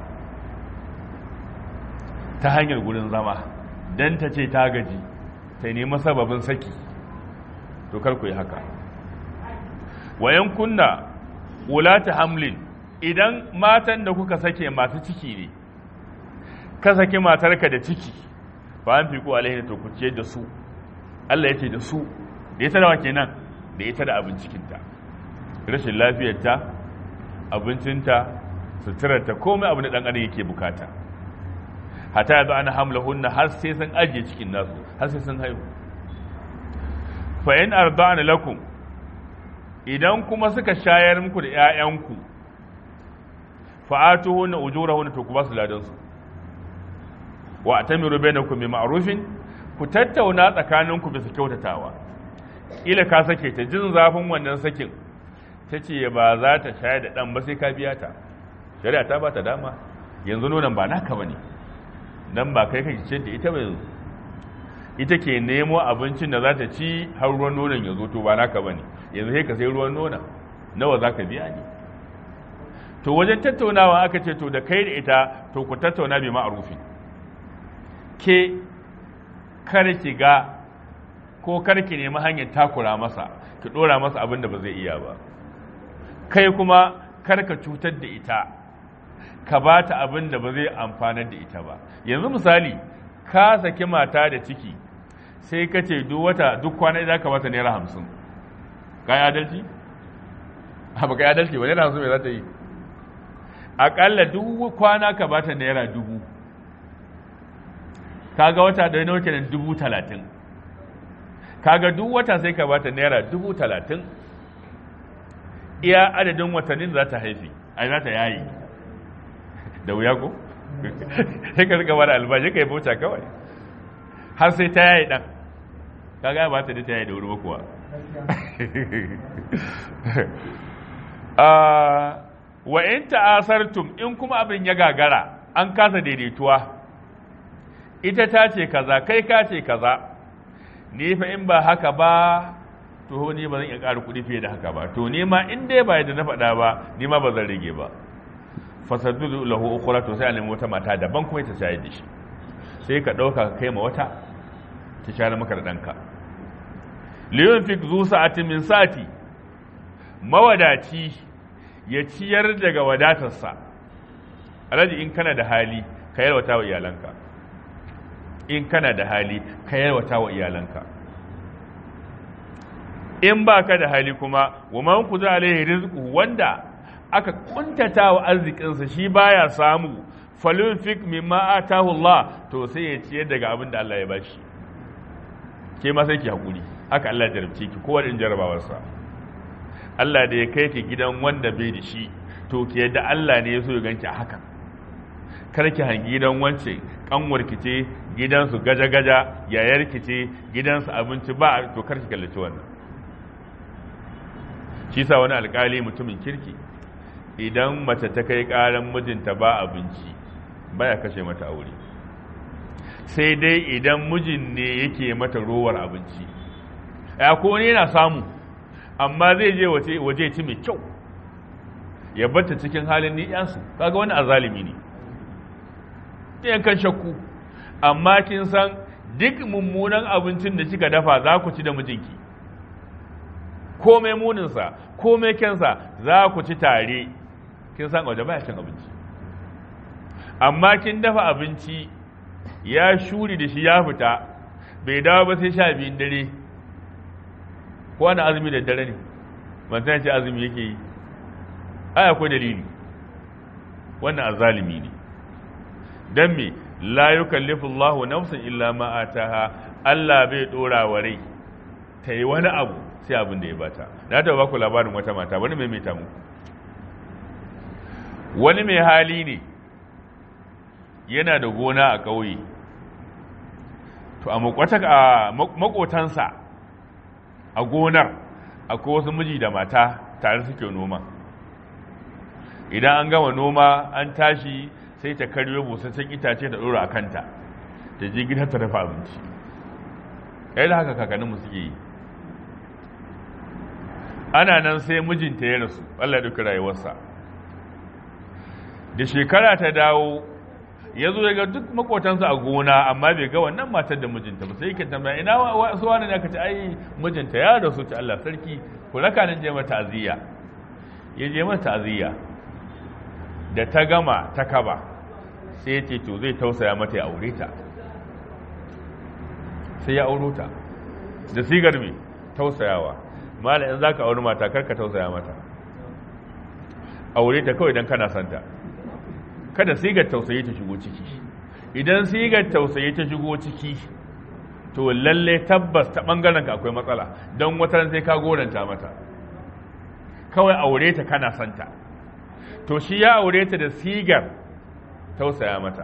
[SPEAKER 1] ta hanyar gurin zama dan ta ce ta gaji ta nemi sababin saki to kar ku yi haka wayan kunna ulata hamlin idan matan da kuka sake masu ciki ne ka sake matarka da ciki ba an fiku alaihi to ku ce da su Allah ya ce da su da ita da wa kenan da ita da abincikinta rashin lafiyarta abincinta suturarta komai abu da dan adam yake bukata hata yanzu ana hamla hunna har sai sun ajiye cikin nasu har sai sun haihu fa in arda'ana lakum idan kuma suka shayar muku da ƴaƴanku fa'atuhunna ujurahunna to ku ba su ladan su wa atamiru bainakum bi ma'rufin ku tattauna tsakaninku bisa kyautatawa ila ka sake ta jin zafin wannan sakin tace ba za ta shayar da dan ba sai ka biya ta shari'a ta ba ta dama yanzu nonon ba naka bane dan ba kai kake ce da ita ba yanzu ita ke nemo abincin da za ta ci har ruwan nonon ya zo to ba naka bane yanzu sai ka sai ruwan nonon nawa za ka biya ne to wajen tattaunawa aka ce to da kai da ita to ku tattauna bi ma'arufi ke kar ki ga ko kar ki nemi hanyar takura masa ki dora masa abin da ba zai iya ba kai kuma kar ka cutar da ita ka ba ta abin da ba zai amfanar da ita ba yanzu misali ka saki mata da ciki sai ka ce duk wata duk kwana za ka bata naira hamsin ka yi adalci? ba ka yi adalci ba naira hamsin mai za ta yi aƙalla duk kwana ka bata naira dubu kaga wata da nawa kenan dubu talatin kaga duk wata sai ka bata naira dubu talatin iya adadin watannin za ta haifi a za ta yayi da wuya ko sai ka rika bada albashi ka yi bauta kawai har sai ta yayi dan kaga ba ta da ta yayi da wuri ba kuwa wa in ta'asartum in kuma abin ya gagara an kasa daidaituwa ita ta ce kaza kai ka ce kaza ni fa in ba haka ba to ni ba zan iya ƙara kuɗi fiye da haka ba to ni ma in dai ba yadda na faɗa ba ni ma ba zan rage ba fasaddu lahu ukhra to sai a nemi wata mata daban kuma ta shayar da shi sai ka ɗauka ka kai ma wata ta shayar maka da ɗanka liyun fik zu sa'atin min sa'ati mawadaci ya ciyar daga wadatarsa alhaji in kana da hali ka yalwata wa iyalanka in kana da hali ka yalwata wa iyalanka in ba ka da hali kuma wa man ku za alaihi rizqu wanda aka kuntata wa arzikinsa shi baya samu falun fik mimma atahu Allah to sai ya ciyar daga abin da Allah ya bashi ke ma sai ki hakuri haka Allah ya jarabce ki kowa in jarabawarsa Allah da ya kai ki gidan wanda bai da shi to ki yadda Allah ne ya so ya ganki a haka kar ki hangi gidan wance kanwar ki ce gidansu gaja-gaja yayar ki ce gidansu abinci ba to kar ki kallaci wannan shi sa wani alkali mutumin kirki idan mace ta kai karan mijinta ba abinci baya kashe mata aure sai dai idan mijin ne yake mata rowar abinci ya ko ne yana samu amma zai je waje ci mai kyau ya bata cikin halin ni'yansu kaga wani azalimi ne ɗayan kan shakku amma kin san duk mummunan abincin da kika dafa za ku ci da mijinki komai muninsa komai kyansa za ku ci tare kin san waje baya cin abinci amma kin dafa abinci ya shuri da shi ya fita bai dawo ba sai sha biyun dare ko wani azumi da dare ne mantan ce azumi yake yi ai akwai dalili wannan azalimi ne dan me la yukallifu Allahu nafsan illa ma ataha Allah bai dora wa rai ta yi wani abu sai abin da ya bata na ta ba ku labarin wata mata wani mai mai mu wani mai hali ne yana da gona a ƙauye to a makotansa a gonar akwai wasu miji da mata tare suke noma idan an gama noma an tashi sai ta karyo busassun itace ta ɗora a kanta ta je gida ta dafa abinci kai da haka kakanninmu suke yi ana nan sai mijinta ya rasu allah ya ɗauki rayuwarsa da shekara ta dawo ya zo ga duk makotansa a gona amma bai ga wannan matar da mijinta ba sai yake tambaya ina wasu wani ne aka ce ai mijinta ya rasu ta Allah sarki ku raka nan je mata aziya ya je mata aziya da ta gama ta kaba sai ya ce to zai tausaya mata ya aure ta sai ya auro ta da sigar me tausayawa mala in zaka auri mata karka tausaya mata aure ta kawai dan kana santa kada sigar tausayi ta shigo ciki idan sigar tausayi ta shigo ciki to lalle tabbas ta bangaren ka akwai matsala don wata sai ka goranta mata kawai aure ta kana santa to shi ya aure ta da sigar tausaya mata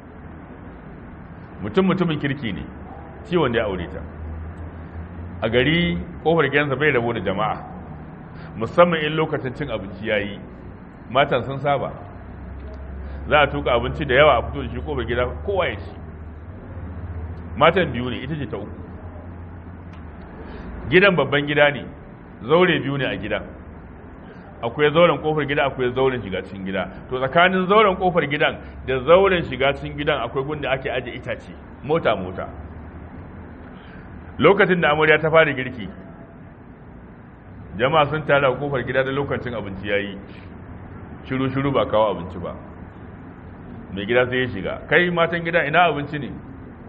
[SPEAKER 1] mutum mutumin kirki ne ciwon da ya aure ta a gari kofar gidansa bai rabo da jama'a musamman in lokacin cin abinci ya yi matan sun saba za a tuka abinci da yawa a fito da shi kofar gida kowa ya ci matan biyu ne ita ce ta uku gidan babban gida ne zaure biyu ne a gidan akwai zauren kofar gida akwai zauren shiga cikin gida to tsakanin zauren kofar gidan da zauren shiga cikin gidan akwai gunda ake aje itace mota mota lokacin da amarya ta fara girki jama'a sun tare a kofar gida da lokacin abinci yayi shiru shiru ba kawo abinci ba mai gida sai ya shiga kai matan gida ina abinci ne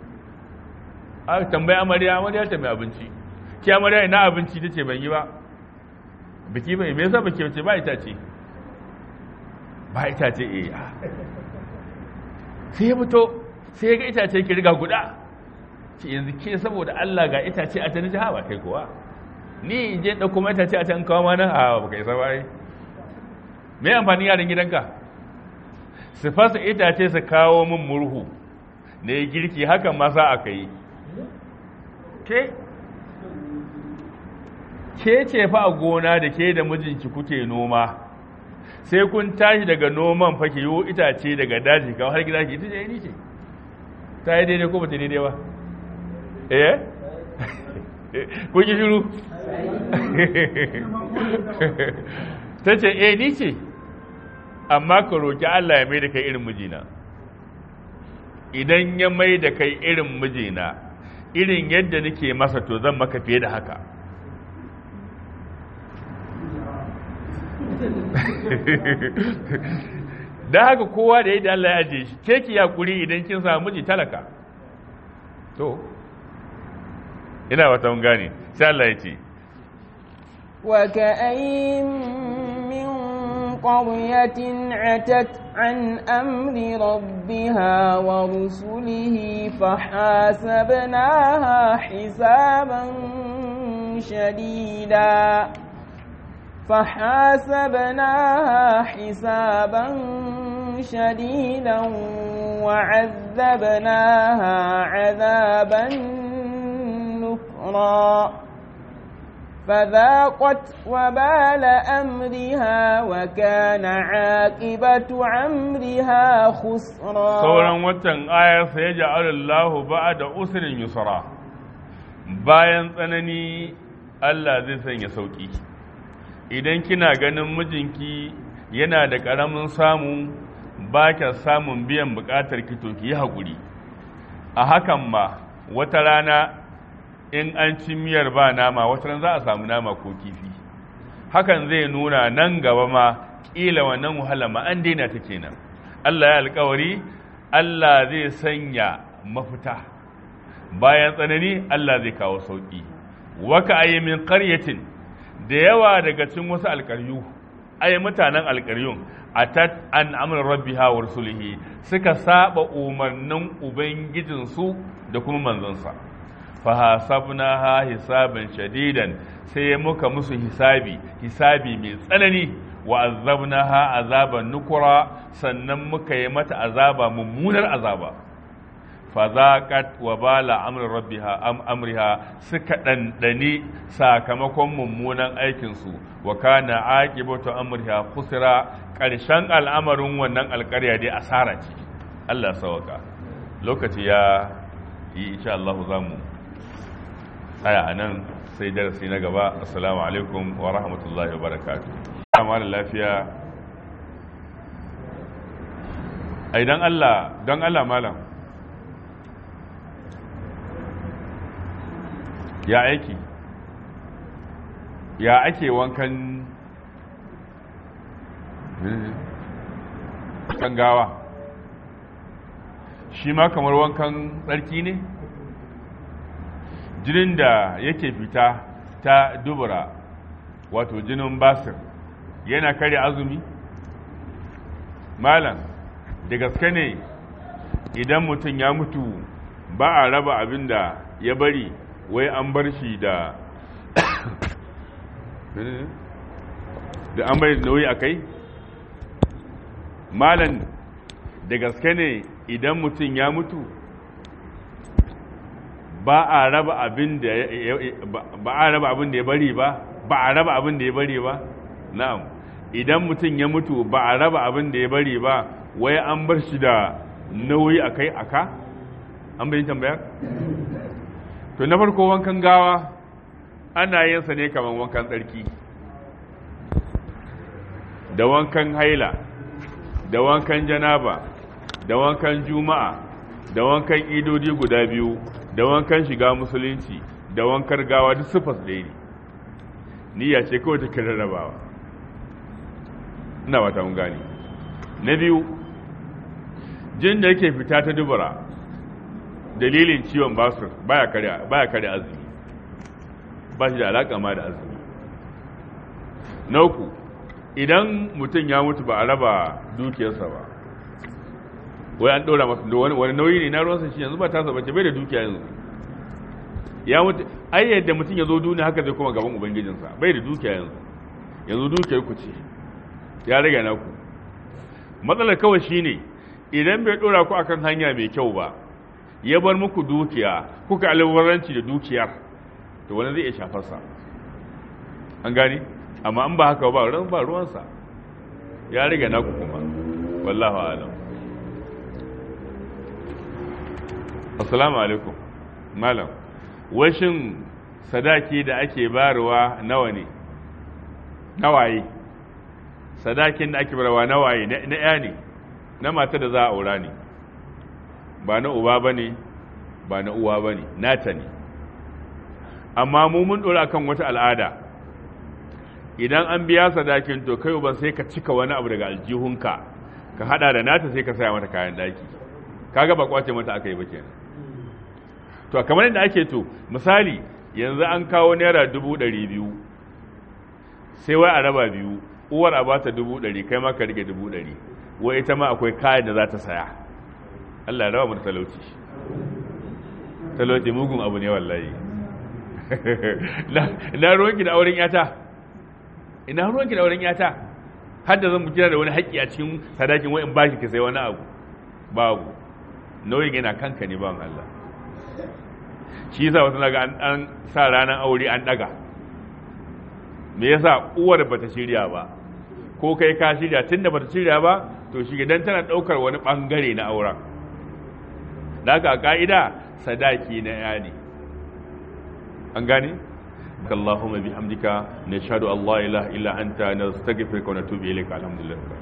[SPEAKER 1] a tambayi amarya amarya ta mai abinci ki amarya ina abinci ta ce ban yi ba biki bai me yasa biki ce ba ita ce ba ita ce eh sai ya fito sai ya ga itace ki riga guda ce yanzu ke saboda Allah ga itace a tani ha ba kai kuwa ni in je dauko mai itace a can kawo mana a ba kai sabai me amfani yaran gidanka su fasa itace su kawo min murhu da ya girki hakan ma sa aka yi ke ke ce fa a gona da ke da mijinki kuke noma sai kun tashi daga noman fa ki yiwo itace daga daji kawo har gida ki ita ce ni ce ta yi daidai ko ba ta daidai ba eh kun yi shiru ta ce eh ni ce amma ka roƙi Allah ya mai da kai irin mijina idan ya mai da kai irin mijina irin yadda nake masa to zan maka fiye da haka da haka kowa da yadda Allah ya ajiye shi ke ki yakuri idan kin samu miji talaka to ina wata mun gane sai Allah ya ce
[SPEAKER 2] وكأين من قرية عتت عن أمر ربها ورسله فحاسبناها حسابا شديدا فحاسبناها حسابا شديدا وعذبناها عذابا نكرا فذاقت وبال أمرها وكان عاقبة أمرها خسرا
[SPEAKER 1] sauran watan ayar sai ya ja'alallahu ba'da usrin yusra bayan tsanani Allah zai sanya sauki idan kina ganin mijinki yana da ƙaramin samu ba kya samun biyan buƙatar ki to ki yi haƙuri a hakan ma wata rana in an ci miyar ba nama wata ran za a samu nama ko kifi hakan zai nuna nan gaba ma ƙila wannan wahala ma an daina ta kenan Allah ya alƙawari Allah zai sanya mafita bayan tsanani Allah zai kawo sauƙi waka ayi min qaryatin da yawa daga cikin wasu alƙaryu ai mutanen alƙaryun atat an amr rabbiha wa rasulihi suka saba umarnin ubangijinsu da kuma manzonsa fa hasabnaha hisaban shadidan sai muka musu hisabi hisabi mai tsanani wa azabnaha azaban nukura sannan muka yi mata azaba mummunar azaba fa zaqat wa bala amri rabbiha am amriha suka dandani sakamakon mummunan aikin su wa kana aqibatu amriha khusra karshen al'amarin wannan alƙarya dai asara ce Allah sawaka lokaci ya yi insha Allah zamu tsaya anan sai darasi na gaba assalamu alaikum wa rahmatullahi wa barakatuh amma da lafiya a idan Allah don Allah malam ya aiki ya ake wankan kan gawa shi ma kamar wankan tsarki ne jinin da yake fita ta dubura wato jinin basir yana kare azumi malam da gaske ne idan mutum ya mutu ba a raba abin da ya bari wai an bar shi da da an bari nauyi a kai malam da gaske ne idan mutum ya mutu ba a raba abin da ba a raba abin da ya bari ba ba a raba abin da ya bari ba na'am idan mutum ya mutu ba a raba abin da ya bari ba wai an bar shi da nauyi a kai aka an bayin tambayar to na farko wankan gawa ana yin sa ne kamar wankan tsarki da wankan haila da wankan janaba da wankan juma'a da wankan idodi guda biyu da wankan shiga musulunci da wankar gawa duk sufas ɗaya ne niyya ce kawai take rarrabawa ina wata mun gane na biyu jin da yake fita ta dubura dalilin ciwon basir baya kare baya kare azumi ba shi da alaka ma da azumi na uku idan mutum ya mutu ba a raba dukiyarsa ba wai an ɗora masa wani nauyi ne na ruwansa shi yanzu ba tasa bace bai da dukiya yanzu ya mutu ai yadda mutum ya zo duniya haka zai kuma gaban ubangijinsa bai da dukiya yanzu yanzu dukiyar ku ce ya rage naku matsalar kawai shine idan bai dora ku akan hanya mai kyau ba ya bar muku dukiya kuka alwaranci da dukiyar to wani zai iya shafar sa an gani amma an ba haka ba ran ba ruwansa ya rage naku kuma wallahu alam assalamu alaikum malam washin sadaki da ake bayarwa nawa ne nawaye sadakin da ake bayarwa nawaye na ya ne na mata da za a aura ne ba na uba ba ne ba na uwa ba ne nata ne amma mu mun ɗora kan wata al'ada idan an biya sadakin to kai ba sai ka cika wani abu daga aljihunka ka hada da nata sai ka saya mata kayan daki kaga ba kwace mata aka yi ba kenan to kamar yadda ake to misali yanzu an kawo naira dubu ɗari biyu sai wai a raba biyu uwar a bata dubu ɗari kai ma ka rike dubu ɗari wai ita ma akwai kayan da za ta saya Allah ya raba mu talauci talauci mugun abu ne wallahi na ruwanki da auren yata ina ruwanki da auren yata har da zan mu kira da wani haƙƙi a cikin sadakin wai in baki ka sai wani abu babu nauyin yana kanka ne ban Allah shi yasa wasu naga an sa ranar aure an daga me yasa uwar bata shirya ba ko kai ka shirya tunda bata shirya ba to shi dan tana daukar wani bangare na auren da haka a ka'ida sadaki na ya ne an gane اللهم بحمدك نشهد الله اله الا انت نستغفرك ونتوب اليك الحمد لله